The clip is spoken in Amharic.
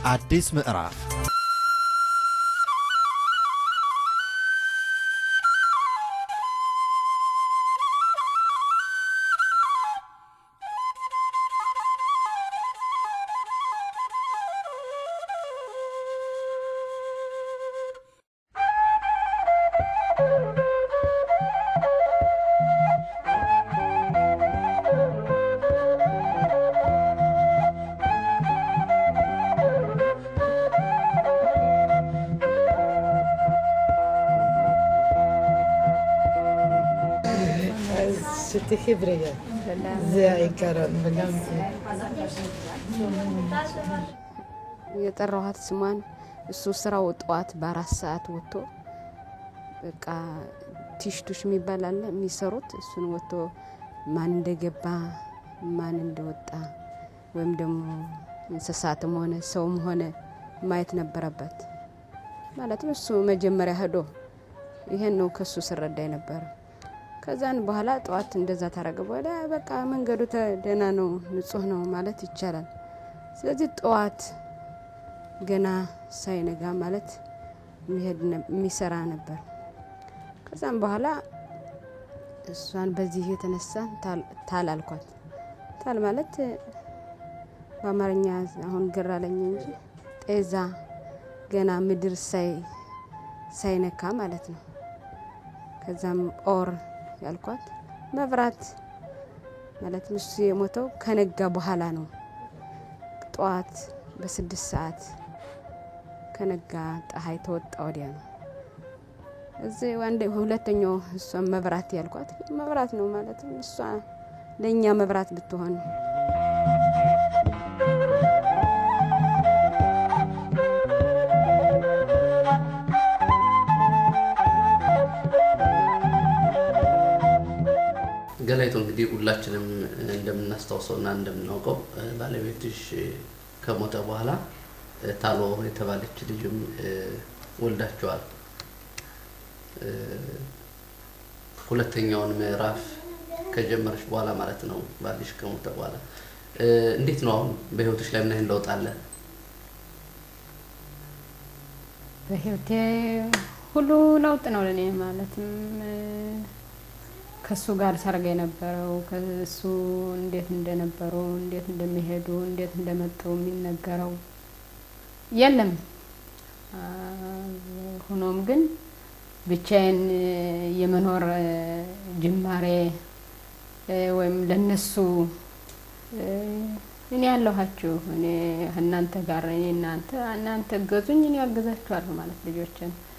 አዲስ ምዕራፍ שתחי בריאה. זה העיקרון, וגם זה. የጠራኋት ስሟን እሱ ስራው ጠዋት በአራት ሰዓት ወጥቶ በቃ ቲሽቱሽ የሚባል አለ የሚሰሩት እሱን ወጥቶ ማን እንደገባ ማን እንደወጣ ወይም ደግሞ እንስሳትም ሆነ ሰውም ሆነ ማየት ነበረበት። ማለትም እሱ መጀመሪያ ሄዶ ይሄን ነው ከሱ ስረዳ የነበረ። ከዛን በኋላ ጠዋት እንደዛ ታረገ በኋላ በቃ መንገዱ ደህና ነው፣ ንጹህ ነው ማለት ይቻላል። ስለዚህ ጠዋት ገና ሳይነጋ ማለት የሚሰራ ነበር። ከዛም በኋላ እሷን በዚህ የተነሳ ታል አልኳት። ታል ማለት በአማርኛ አሁን ግራ አለኝ እንጂ ጤዛ ገና ምድር ሳይነካ ማለት ነው። ከዛም ኦር ያልኳት መብራት ማለት እሱ የሞተው ከነጋ በኋላ ነው። ጠዋት በስድስት ሰዓት ከነጋ ፀሐይ ተወጣ ወዲያ ነው። እዚህ አንድ ሁለተኛው እሷን መብራት ያልኳት መብራት ነው ማለት እሷ ለእኛ መብራት ብትሆን ገላይቱ እንግዲህ ሁላችንም እንደምናስታውሰውና እንደምናውቀው ባለቤትሽ ከሞተ በኋላ ታሎ የተባለች ልጅም ወልዳቸዋል። ሁለተኛውን ምዕራፍ ከጀመረች በኋላ ማለት ነው፣ ባልሽ ከሞተ በኋላ እንዴት ነው አሁን በህይወትሽ ላይ ምን ያህል ለውጥ አለ? በህይወቴ ሁሉ ለውጥ ነው ለእኔ ማለትም ከሱ ጋር ሰርግ የነበረው ከሱ እንዴት እንደነበሩ እንዴት እንደሚሄዱ እንዴት እንደመጡ የሚነገረው የለም። ሆኖም ግን ብቻዬን የመኖር ጅማሬ ወይም ለነሱ እኔ ያለኋችሁ እኔ እናንተ ጋር እኔ እናንተ እናንተ ገዙኝ እኔ ያግዛችኋለሁ ማለት ልጆችን